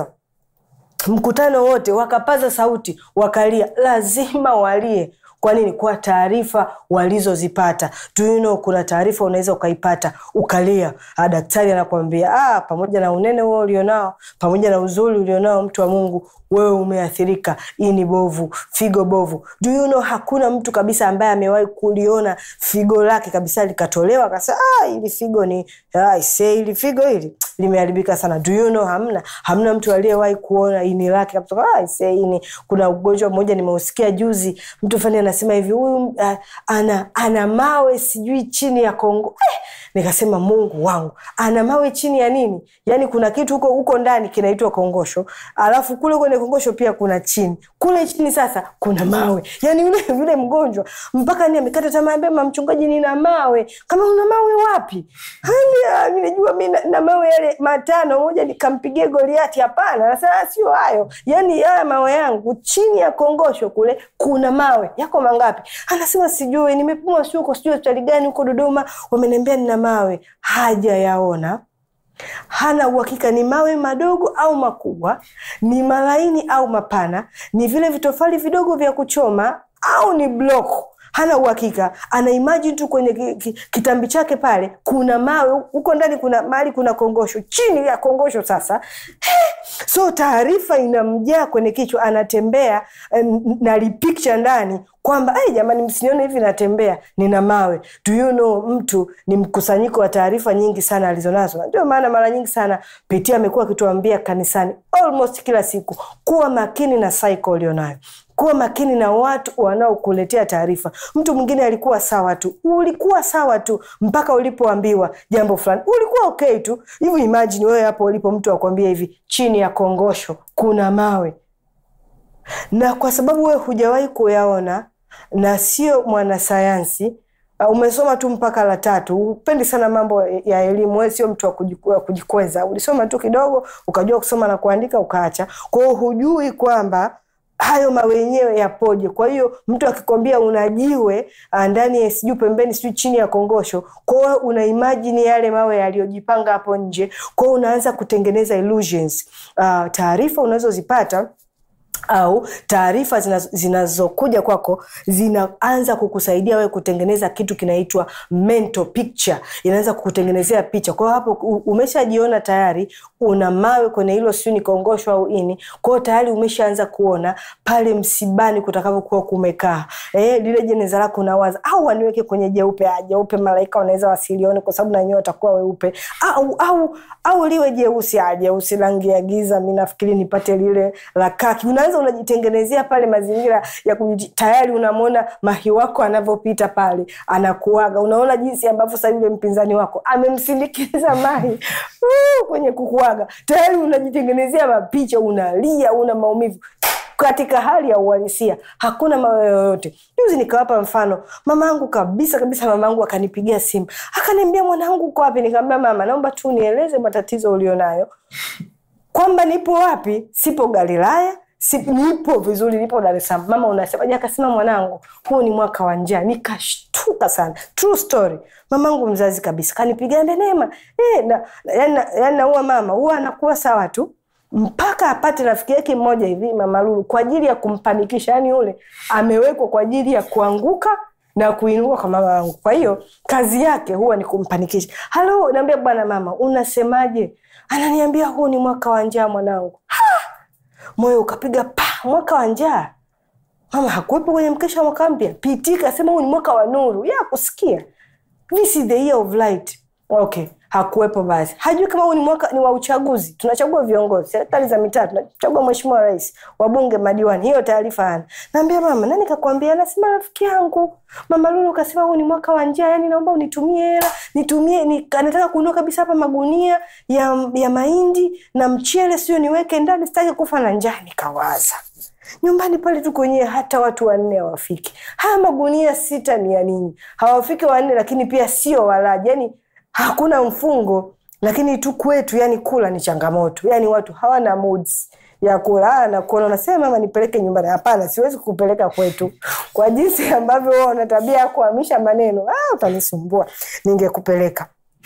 mkutano wote wakapaza sauti wakalia. Lazima walie. Kwa nini? Kwa taarifa walizozipata. Do you know, kuna taarifa unaweza ukaipata ukalia. Ah, daktari anakuambia ah, pamoja na unene huo ulionao, pamoja na uzuri ulionao, mtu wa Mungu, wewe umeathirika, ini bovu, figo bovu. Do you know, hakuna mtu kabisa ambaye amewahi kuliona figo lake kabisa likatolewa akasema ah, ili figo ni ah, se ili figo hili limeharibika sana. Do you know, hamna hamna mtu aliyewahi kuona ini lake kabisa ah, se ini. Kuna ugonjwa mmoja nimeusikia juzi, mtu fulani anasema hivi huyu uh, ana ana mawe sijui chini ya Kongo eh, nikasema Mungu wangu, ana mawe chini ya nini? Yani kuna kitu huko huko ndani kinaitwa kongosho, alafu kule kwenye kongosho pia kuna chini, kule chini sasa kuna mawe. Yani yule yule mgonjwa mpaka ni amekata tamaa, mbema mchungaji, nina mawe. Kama una mawe wapi? Hani mimi najua mimi na, na mawe yale matano, moja nikampigie Goliati. Hapana, anasema sio hayo, yani haya mawe yangu chini ya kongosho kule kuna mawe yako mangapi? Anasema sijui, nimepimwa sio huko, sijui hospitali gani huko Dodoma, wameniambia nina mawe. Hajayaona, hana uhakika ni mawe madogo au makubwa, ni malaini au mapana, ni vile vitofali vidogo vya kuchoma au ni block hana uhakika ana imagine tu kwenye ki, ki, kitambi chake pale kuna mawe huko ndani kuna mahali kuna kongosho chini ya kongosho sasa He! so taarifa inamjaa kwenye kichwa anatembea eh, na picture ndani kwamba hey, jamani msinione hivi natembea nina mawe do you know mtu ni mkusanyiko wa taarifa nyingi sana alizonazo ndio maana mara nyingi sana pitia amekuwa akituambia kanisani almost kila siku kuwa makini na cycle ulionayo kuwa makini na watu wanaokuletea taarifa mtu mwingine alikuwa sawa tu ulikuwa sawa tu mpaka ulipoambiwa jambo fulani ulikuwa okay tu hivi imagine wewe hapo ulipo mtu akwambia hivi chini ya kongosho kuna mawe na kwa sababu wewe hujawahi kuyaona na sio mwanasayansi uh, umesoma tu mpaka la tatu upendi sana mambo ya elimu wewe sio mtu wa kujiku- wa kujikweza ulisoma tu kidogo ukajua kusoma na kuandika ukaacha kwa hiyo hujui kwamba hayo mawe yenyewe yapoje kwa hiyo mtu akikwambia una jiwe uh, ndani ya sijui pembeni sijui chini ya kongosho kwa hiyo una imajini yale mawe yaliyojipanga hapo nje kwa hiyo unaanza kutengeneza illusions uh, taarifa unazozipata au taarifa zinazo- zinazokuja kwako zinaanza kukusaidia wewe kutengeneza kitu kinaitwa mental picture inaweza kukutengenezea picha kwa hiyo hapo u- umeshajiona tayari una mawe kwenye hilo siu ni kongosho au ini kwa hiyo tayari umeshaanza kuona pale msibani kutakavyokuwa kumekaa eh, lile jeneza lako unawaza au waniweke kwenye jeupe ah, jeupe malaika wanaweza wasilione kwa sababu nanyewe watakuwa weupe au au au liwe jeusi ah, jeusi rangi ya giza mi nafikiri nipate lile la kaki unaanza unajitengenezea pale mazingira ya kuji, tayari unamwona mahi wako anavyopita pale anakuaga unaona jinsi ambavyo sasa yule mpinzani wako amemsindikiza mahi uh, kwenye kukuaga tayari unajitengenezea mapicha unalia una maumivu katika hali ya uhalisia hakuna mawe yoyote juzi nikawapa mfano mamaangu kabisa kabisa mamaangu akanipigia simu akaniambia mwanangu uko wapi nikamwambia mama naomba tu nieleze matatizo ulionayo kwamba nipo wapi sipo galilaya si, nipo vizuri nipo dar es salaam mama unasemaje akasema mwanangu huu ni mwaka wa njaa nikashtuka sana true story mamangu mzazi kabisa kanipigia ambia neema eh, na, yani, yani naua mama huwa anakuwa sawa tu mpaka apate rafiki yake mmoja hivi mama lulu kwa ajili ya kumpanikisha yani yule amewekwa kwa ajili ya kuanguka na kuinuka kwa mama wangu kwa hiyo kazi yake huwa ni kumpanikisha halo naambia bwana mama unasemaje ananiambia huu ni mwaka wa njaa mwanangu Ha! moyo ukapiga pa mwaka wa njaa mama hakuwepo kwenye mkesha wa mwaka mpya pt kasema huu ni mwaka wa nuru ya kusikia this is the year of light okay hakuwepo basi hajui kama huu ni mwaka ni wa uchaguzi tunachagua viongozi serikali za mitaa tunachagua mheshimiwa rais wabunge madiwani hiyo taarifa ana naambia mama nani kakwambia anasema rafiki yangu mama lulu kasema huu ni mwaka wa njaa yani naomba unitumie hela nitumie ni, anataka kununua kabisa hapa magunia ya, ya mahindi na mchele sio niweke ndani sitaki kufa na njaa nikawaza nyumbani pale tu kwenyewe hata watu wanne hawafiki haya magunia sita ni ya nini hawafiki wanne lakini pia sio walaji yani hakuna mfungo lakini tu kwetu yani kula ni changamoto yani watu hawana moods ya kula Ah, nakuona unasema mama nipeleke nyumbani hapana siwezi kupeleka kwetu kwa jinsi ambavyo wewe una tabia ya kuhamisha maneno ah, utanisumbua ningekupeleka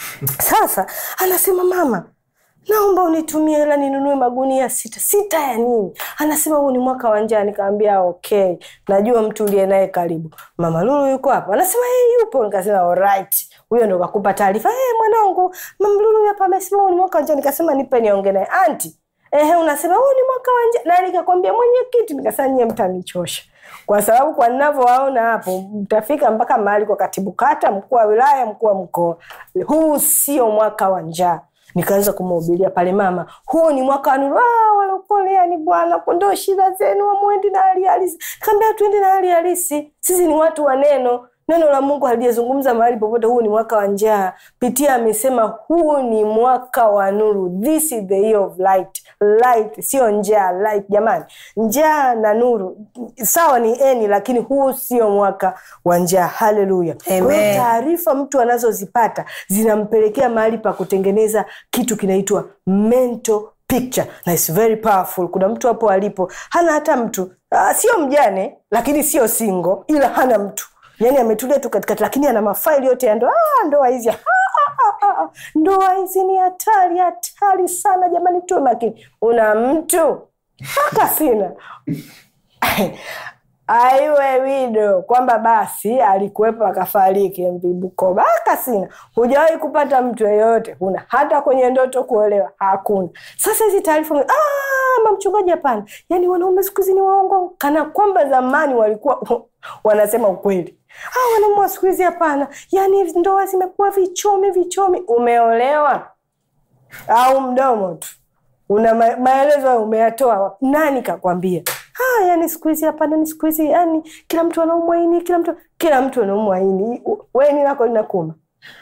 sasa anasema mama naomba unitumie hela ninunue magunia sita sita ya nini anasema huu ni mwaka wa njaa nikaambia okay najua mtu uliye naye karibu mama lulu yuko hapa anasema hey, yupo nikasema alright huyo ndo kakupa taarifa hey, mwanangu mama lulu hapa amesema huu ni mwaka wa njaa nikasema nipe nionge naye anti ehe unasema huu ni mwaka wa njaa na nikakwambia mwenyekiti nikasema nyie mtanichosha kwa sababu kwa ninavyowaona hapo mtafika mpaka mahali kwa katibu kata mkuu wa wilaya mkuu wa mkoa huu sio mwaka wa njaa nikaanza kumhubiria pale mama huu ni mwaka wa nuru ah, walokoleani bwana kondoo shida zenu wamwendi na hali halisi kaambia tuende na hali halisi sisi ni watu wa neno neno la mungu halijazungumza mahali popote huu ni mwaka wa njaa pitia amesema huu ni mwaka wa nuru this is the year of light light sio njaa light jamani njaa na nuru sawa ni eni lakini huu sio mwaka wa njaa haleluya Kwa hiyo Amen. taarifa mtu anazozipata zinampelekea mahali pa kutengeneza kitu kinaitwa mental picture na it's very powerful kuna mtu hapo alipo hana hata mtu uh, sio mjane lakini sio singo ila hana mtu yani ametulia tu katikati lakini ana mafaili yote ya ndoa ah, ndoa hizi ah, ah, ah, ah. ndoa hizi ni hatari hatari sana jamani tuwe makini una mtu haka sina aiwe wido kwamba basi alikuwepo akafariki mv bukoba akasina hujawahi kupata mtu yeyote huna hata kwenye ndoto kuolewa hakuna sasa hizi taarifa "Ah, mamchungaji hapana yaani wanaume siku hizi ni waongo kana kwamba zamani walikuwa wanasema ukweli ah, wanaume wa siku hizi hapana yaani ndoa zimekuwa vichomi vichomi umeolewa au mdomo tu una ma- maelezo hayo umeyatoa wapi? nani kakwambia ah, yani siku hizi hapana ni siku hizi yani kila mtu anaumwa ini kila mtu kila mtu anaumwa ini we ni lako linakuma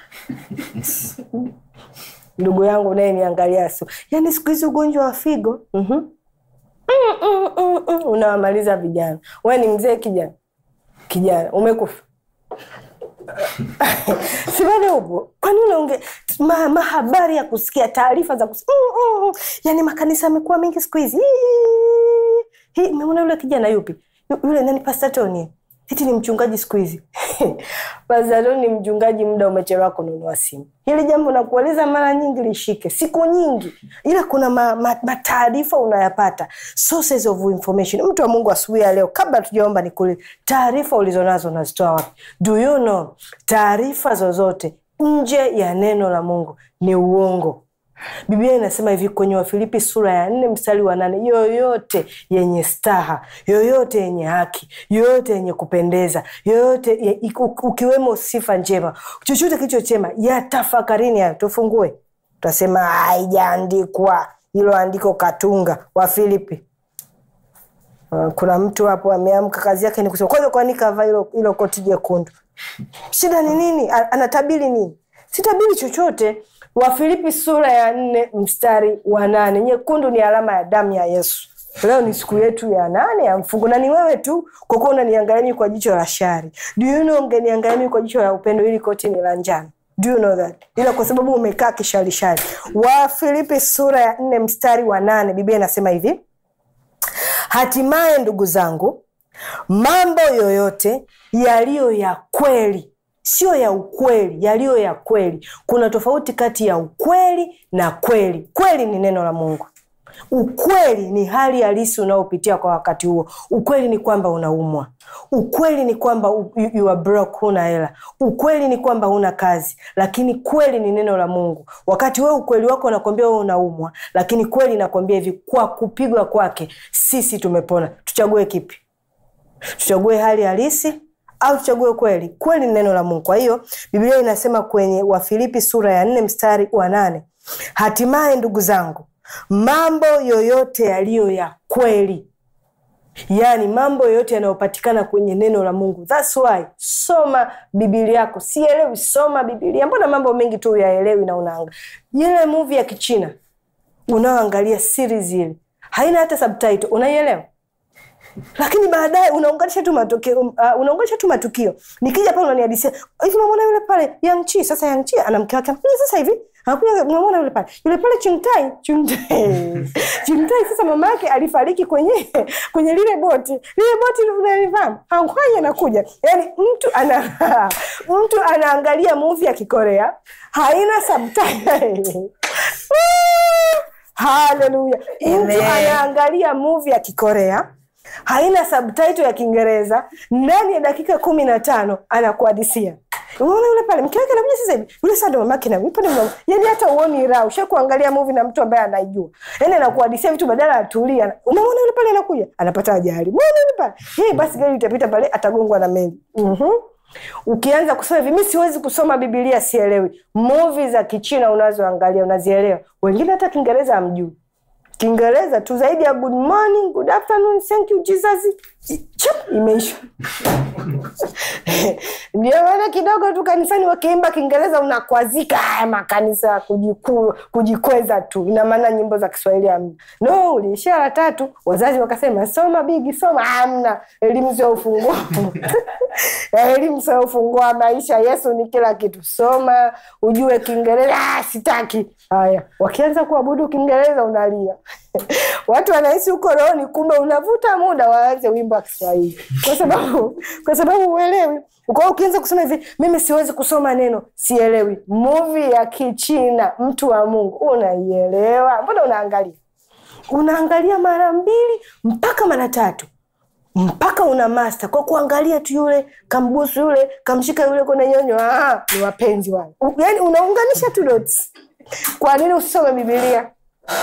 ndugu yangu unayeniangalia su yani siku hizi ugonjwa wa figo mm-hmm. mm, mm, mm, mm. unawamaliza vijana we ni mzee kijana kijana umekufa si bado upo kwani unaonge ma, mahabari ya kusikia taarifa za kusikia mm, mm, mm. yani makanisa yamekuwa mengi siku hizi Hii, hii, umeona yule kijana yupi Yu- yule nani pastatoni eti ni mchungaji siku hizi pastatoni ni mchungaji muda umechelewa kununua simu hili jambo nakueleza mara nyingi lishike siku nyingi ila kuna ma, ma, mataarifa unayapata sources of information mtu wa mungu asubuhi ya leo kabla tujaomba nikuli taarifa ulizonazo unazitoa wapi do you know taarifa zozote nje ya neno la mungu ni uongo biblia inasema hivi kwenye wafilipi sura ya nne mstari wa nane yoyote yenye staha yoyote yenye haki yoyote yenye kupendeza yoyote ye, iku- ukiwemo sifa njema chochote kilicho chema yatafakarini hayo tufungue tutasema haijaandikwa hilo andiko katunga wafilipi Uh, kuna mtu hapo ameamka kazi yake ni kusema kwanza kwani kavaa hilo hilo koti jekundu shida ni nini A- anatabiri nini sitabiri chochote wafilipi sura ya nne mstari wa nane nyekundu ni alama ya damu ya yesu leo ni siku yetu ya nane ya mfungo na ni wewe tu kwa kuwa unaniangalia mimi kwa jicho la shari do you know ungeniangalia mimi kwa jicho la upendo ili koti ni la njano do you know that ila kwa sababu umekaa kisharishari wafilipi sura ya nne mstari wa nane biblia inasema hivi hatimaye ndugu zangu mambo yoyote yaliyo ya kweli sio ya ukweli yaliyo ya kweli kuna tofauti kati ya ukweli na kweli kweli ni neno la mungu ukweli ni hali halisi unaopitia kwa wakati huo ukweli ni kwamba unaumwa ukweli ni kwamba u- you, you are broke huna hela ukweli ni kwamba huna kazi lakini kweli ni neno la mungu wakati wewe ukweli wako unakwambia wewe unaumwa lakini kweli inakwambia hivi kwa kupigwa kwake sisi tumepona tuchague kipi tuchague hali halisi au tuchague kweli kweli ni neno la mungu kwa hiyo biblia inasema kwenye wafilipi sura ya nne mstari wa nane hatimaye ndugu zangu mambo yoyote yaliyo ya kweli yaani mambo yoyote yanayopatikana kwenye neno la mungu thats why soma bibilia yako sielewi soma bibilia mbona mambo mengi tu uyaelewi na unaanga ile muvi ya kichina unaoangalia series ile haina hata subtitle unaielewa lakini baadaye unaunganisha tu matokeo uh, unaunganisha tu matukio nikija pale unanihadisia hivi unamwona yule pale yangchi sasa yangchi ana mke wake anakuja sasa hivi anakuja unamwona yule pale yule pale chingtai chingtai chingtai sasa mama yake alifariki kwenye kwenye lile boti lile boti unalifahamu hakwai anakuja yani mtu ana mtu anaangalia movie ya kikorea haina subtitle haleluya mtu Amen. anaangalia movie ya kikorea haina subtitle ya kiingereza ndani ya dakika kumi na tano anakuhadisia unaona yule pale mke wake anakuja sasa hivi yule sasa ndo mamake na yupo ndo mama yani hata uoni raha usha kuangalia movie na mtu ambaye anaijua yani anakuhadisia vitu badala atulia unamwona yule pale anakuja anapata ajali muona yule pale yeye basi gari itapita pale atagongwa na meli mhm ukianza kusoma hivi mi siwezi kusoma bibilia sielewi movi za kichina unazoangalia unazielewa wengine hata kiingereza hamjui kiingereza tu zaidi ya good morning good afternoon thank you jesus chap imeisha ndio maana kidogo tu kanisani wakiimba kiingereza unakwazika haya makanisa ya kujiku, kujikweza tu ina maana nyimbo za kiswahili hamna no uliishia la tatu wazazi wakasema soma bigi soma hamna elimu sio ufunguo elimu sio ufunguo wa maisha yesu ni kila kitu soma ujue kiingereza ah, sitaki haya wakianza kuabudu kiingereza unalia watu wanahisi huko rohoni kumbe unavuta muda waanze wimbo wa kiswahili kwa sababu kwa sababu uelewi kwa hiyo ukianza kusema hivi mimi siwezi kusoma neno sielewi muvi ya kichina mtu wa mungu unaielewa mbona unaangalia unaangalia mara mbili mpaka mara tatu mpaka una masta kwa kuangalia tu yule kambusu yule kamshika yule kwenye nyonyo ah, ni wapenzi wale yani unaunganisha tu dots kwa nini usisome bibilia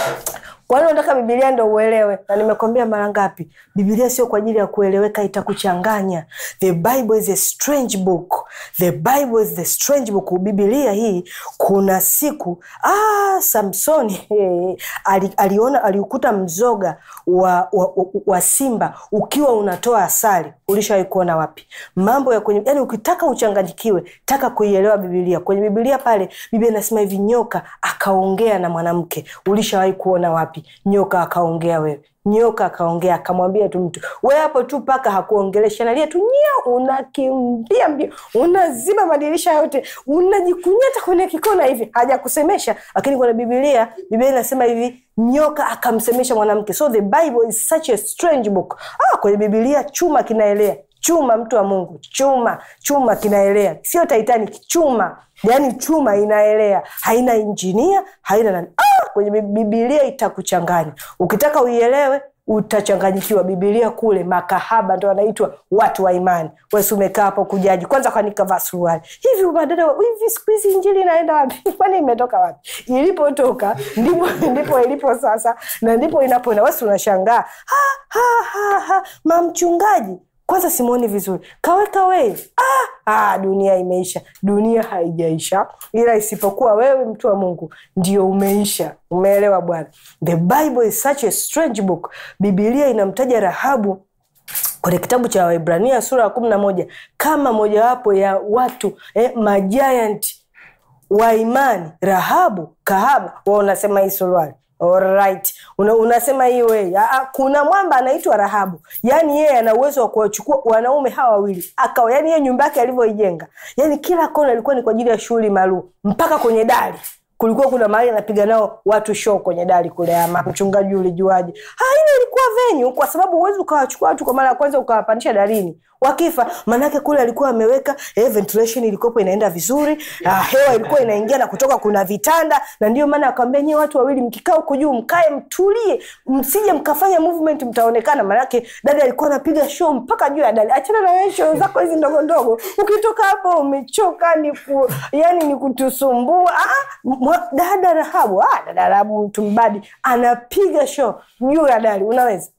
kwa nini unataka bibilia ndo uelewe na nimekwambia mara ngapi bibilia sio kwa ajili ya kueleweka itakuchanganya the bible is a strange book the bible is the strange book bibilia hii kuna siku ah, samsoni ali, aliona aliukuta mzoga wa, wa, wa, wa simba ukiwa unatoa asali ulishawahi kuona wapi mambo ya kwenye yani ukitaka uchanganyikiwe taka kuielewa bibilia kwenye bibilia pale biblia inasema hivi nyoka akaongea na mwanamke ulishawahi kuona wapi nyoka akaongea wewe nyoka akaongea akamwambia tu mtu we hapo tu paka hakuongelesha nalia tu nyia unakimbia mbio unaziba madirisha yote unajikunyata kwenye kikona hivi hajakusemesha lakini kwenye bibilia biblia inasema hivi nyoka akamsemesha mwanamke so the bible is such a strange book ah, kwenye bibilia chuma kinaelea chuma mtu wa mungu chuma chuma kinaelea sio titanic chuma yaani chuma inaelea haina injinia haina nani ah, kwenye bibilia itakuchanganya ukitaka uielewe utachanganyikiwa bibilia kule makahaba ndo wanaitwa watu wa imani wesi umekaa hapo kujaji kwanza kwani kavaa suruali hivi madada hivi siku hizi injili inaenda wapi kwani imetoka wapi ilipotoka ndipo ndipo ilipo sasa na ndipo inapoenda wesi unashangaa ha, ha, ha, ha. mamchungaji kwanza simoni vizuri kaweka wei ah, ah, dunia imeisha dunia haijaisha ila isipokuwa wewe mtu wa mungu ndio umeisha umeelewa bwana the bible is such a strange book bibilia inamtaja rahabu kwenye kitabu cha waibrania sura ya kumi na moja kama mojawapo ya watu eh, majiant wa imani rahabu kahaba wa unasema hii suruali Alright. Una, unasema hii wei kuna mwamba anaitwa rahabu yaani yeye ana uwezo wa kuwachukua wanaume hawa wawili akawa yaani yeye nyumba yake alivyoijenga yaani kila kona ilikuwa ni kwa ajili ya shughuli maalum mpaka kwenye dari kulikuwa kuna mahali anapiga nao watu show kwenye dari kule ama mchungaji ulijuaje ile ilikuwa venyu kwa sababu huwezi ukawachukua watu kwa mara ya kwanza ukawapandisha darini wakifa maanake kule alikuwa ameweka eh, ventilation ilikuwepo inaenda vizuri ah, hewa ilikuwa inaingia na kutoka kuna vitanda na ndio maana akawambia nyie watu wawili mkikaa huko juu mkae mtulie msije mkafanya movement mtaonekana maanake dada alikuwa anapiga show mpaka juu ya dali achana na wewe show zako hizi ndogo ndogo ukitoka hapo umechoka ni ku, yani ni kutusumbua ah, mwa, dada rahabu ah, dada rahabu mtu mbadi anapiga show juu ya dali unaweza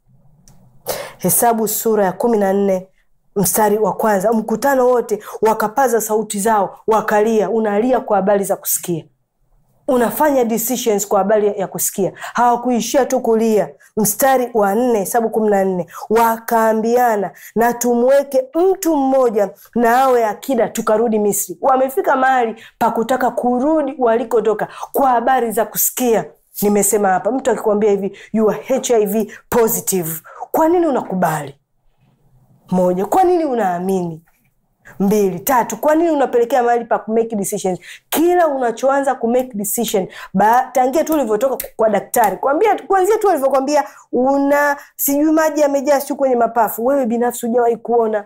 hesabu sura ya kumi na nne mstari wa kwanza mkutano wote wakapaza sauti zao wakalia unalia kwa habari za kusikia unafanya decisions kwa habari ya kusikia hawakuishia tu kulia mstari wa nne hesabu kumi na nne wakaambiana na tumweke mtu mmoja na awe akida tukarudi misri wamefika mahali pa kutaka kurudi walikotoka kwa habari za kusikia nimesema hapa mtu akikwambia hivi you are hiv positive kwa nini unakubali moja kwa nini unaamini mbili tatu kwa nini unapelekea mahali pa kumake decisions kila unachoanza kumake decision ba, tangia tu ulivyotoka kwa daktari kwambia kuanzia tu alivyokwambia una sijui maji yamejaa siu kwenye mapafu wewe binafsi hujawahi kuona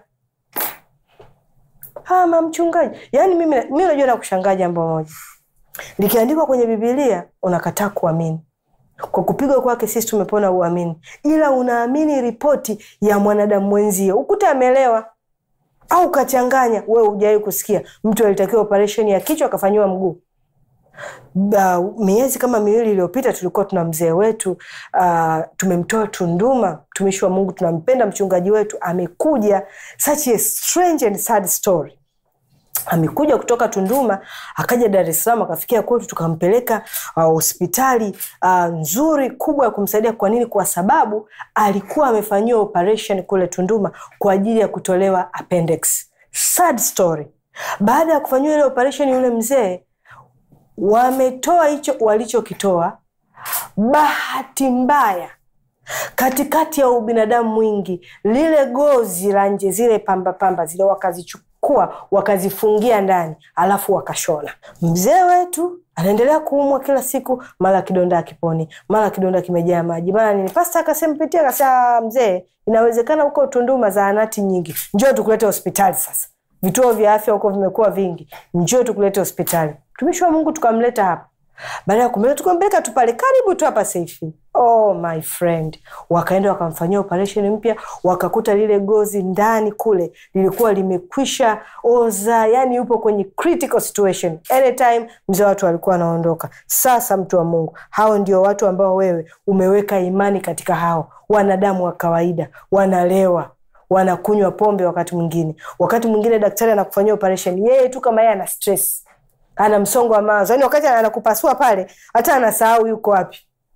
ama mchungaji yaani mimi mi najua na kushangaa jambo moja likiandikwa kwenye bibilia unakataa kuamini kwa kupigwa kwake sisi tumepona uamini ila unaamini ripoti ya mwanadamu mwenzio ukute amelewa au kachanganya wewe hujawai kusikia mtu alitakiwa operesheni ya kichwa akafanyiwa mguu Uh, miezi kama miwili iliyopita tulikuwa tuna mzee wetu uh, tumemtoa Tunduma, mtumishi wa Mungu, tunampenda mchungaji wetu, amekuja such a strange and sad story amekuja kutoka Tunduma akaja Dar es Salaam akafikia kwetu, tukampeleka hospitali uh, uh, nzuri kubwa ya kumsaidia. Kwa nini? Kwa sababu alikuwa amefanyiwa operation kule Tunduma kwa ajili ya kutolewa appendix. Sad story. Baada ya kufanyiwa ile operation, yule mzee wametoa hicho walichokitoa. Bahati mbaya katikati ya ubinadamu mwingi, lile gozi la nje, zile pamba pamba zile wakazichukua kuwa wakazifungia ndani alafu wakashona. Mzee wetu anaendelea kuumwa kila siku, mara kidonda akiponi, mara kidonda kimejaa maji, mara nini. Pasta akasema pitia, akasema mzee, inawezekana huko Tunduma zahanati nyingi, njoo tukulete hospitali sasa. Vituo vya afya huko vimekuwa vingi, njoo tukulete hospitali. Mtumishi wa Mungu tukamleta hapa baada ya kumpeleka tukampeleka tu pale karibu tu hapa seifi oh my friend wakaenda wakamfanyia operation mpya wakakuta lile gozi ndani kule lilikuwa limekwisha oza yani yupo kwenye critical situation anytime mzee watu alikuwa anaondoka sasa mtu wa mungu hao ndio watu ambao wewe umeweka imani katika hao wanadamu wa kawaida wanalewa wanakunywa pombe wakati mwingine wakati mwingine daktari anakufanyia operation yeye tu kama yeye ana stress ana msongo wa mawazo yani wakati anakupasua pale hata anasahau yuko wapi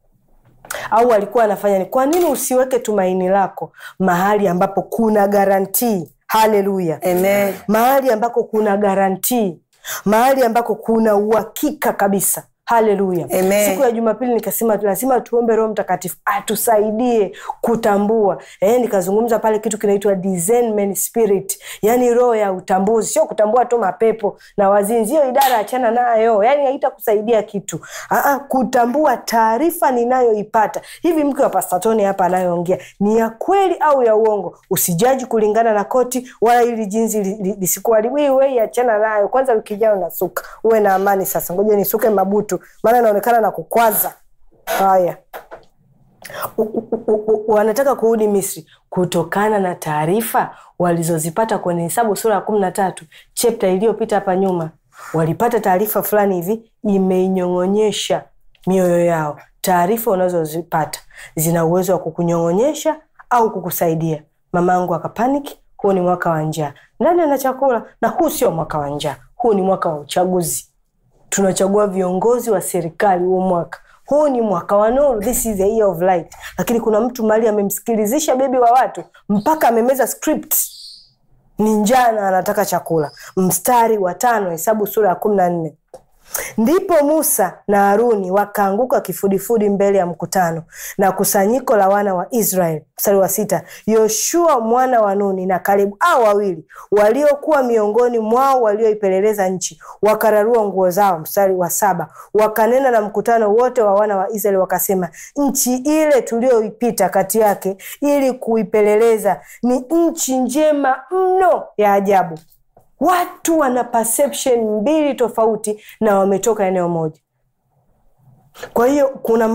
au alikuwa anafanya ni kwa nini usiweke tumaini lako mahali ambapo kuna garantii haleluya Amen. mahali ambako kuna garantii mahali ambako kuna uhakika kabisa haleluya Amen. siku ya jumapili nikasema lazima tuombe roho mtakatifu atusaidie kutambua eh, nikazungumza pale kitu kinaitwa discernment spirit yani roho ya utambuzi sio kutambua tu mapepo na wazinzi hiyo idara achana nayo yani haitakusaidia kitu Aa, kutambua taarifa ninayoipata hivi mke wa pastatoni hapa anayoongea ni ya kweli au ya uongo usijaji kulingana na koti wala ili jinsi li- li- lisikuharibiwe achana nayo kwanza wiki ijayo nasuka uwe na amani sasa ngoja nisuke mabutu maana inaonekana na kukwaza haya U- u- u- u- wanataka kurudi misri kutokana na taarifa walizozipata kwenye hesabu sura ya kumi na tatu chepta iliyopita hapa nyuma walipata taarifa fulani hivi imeinyong'onyesha mioyo yao taarifa unazozipata zina uwezo wa kukunyong'onyesha au kukusaidia mamaangu akapaniki huu ni mwaka wa njaa ndani ana chakula na huu sio mwaka wa njaa huu ni mwaka wa uchaguzi tunachagua viongozi wa serikali huo mwaka huu ni mwaka wa nuru this is the year of light lakini kuna mtu mali amemsikilizisha bebi wa watu mpaka amemeza script ni njaa na anataka chakula mstari wa tano hesabu sura ya kumi na nne ndipo musa na haruni wakaanguka kifudifudi mbele ya mkutano na kusanyiko la wana wa israeli mstari wa sita yoshua mwana wa nuni na kalebu au wawili waliokuwa miongoni mwao walioipeleleza nchi wakararua nguo zao mstari wa saba wakanena na mkutano wote wa wana wa israeli wakasema nchi ile tulioipita kati yake ili kuipeleleza ni nchi njema mno ya ajabu watu wana perception mbili tofauti na wametoka eneo moja kwa hiyo kuna